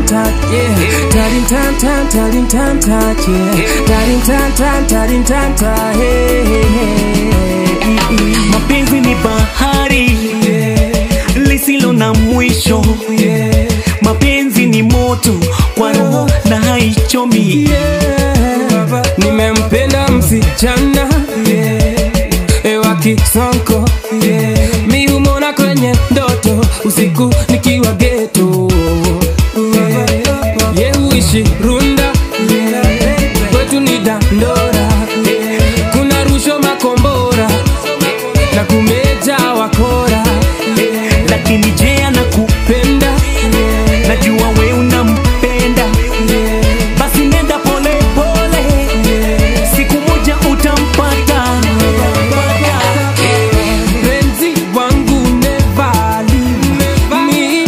touch, yeah. Tarin tan tan, tarin tan touch, yeah. Tarin tan tan, tarin tan touch, hey, hey, hey. mapenzi ni bahari lisilo na mwisho mapenzi ni moto kwa roho na haichomi Yeah. Nimempenda msichana yeah. wa Kisonko yeah. Mi humona kwenye ndoto usiku nikiwa geto yeah. Ye huishi Runda yeah. Kwetu ni Dandora yeah. Kuna rusho makombora na kumeja wakora yeah. lakini je anakupenda Yeah. najua we unampenda Yeah. basi nenda pole pole siku moja utampata Penzi wangu never leave me.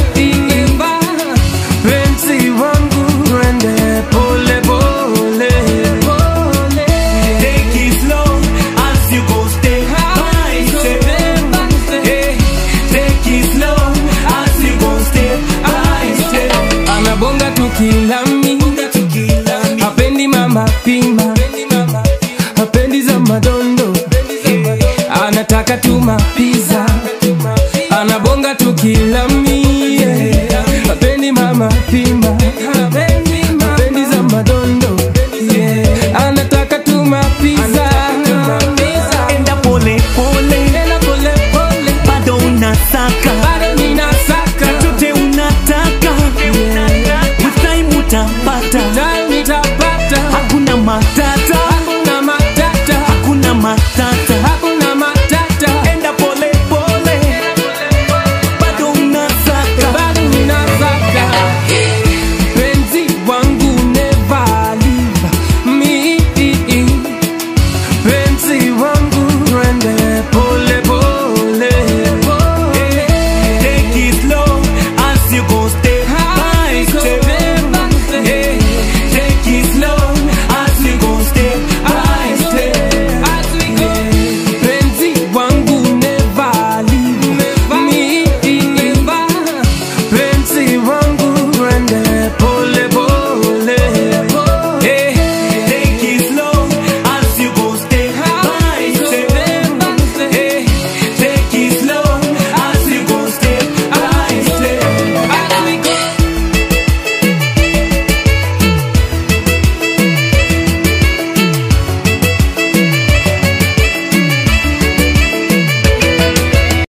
Penzi wangu rende pole pole. Take it slow as you go step by step. Hey, take it slow as you go step by step. Anabonga tukilami, hapendi mama pima, hapendi za madondo, anataka tu mapiza. Anabonga tukilami, yeah. hapendi mama pima, hapendi za madondo, yeah. anataka tu mapiza. Enda pole pole, Nena pole pole, bado unasaka bado ninasaka chochote unataka, with time utapata. Time nitapata, Hakuna matata, hakuna matata, hakuna matata. hakuna matata. Enda pole pole, bado unasaka. bado ninasaka penzi wangu never leave me penzi wangu rende pole pole Take it slow as you go step by step.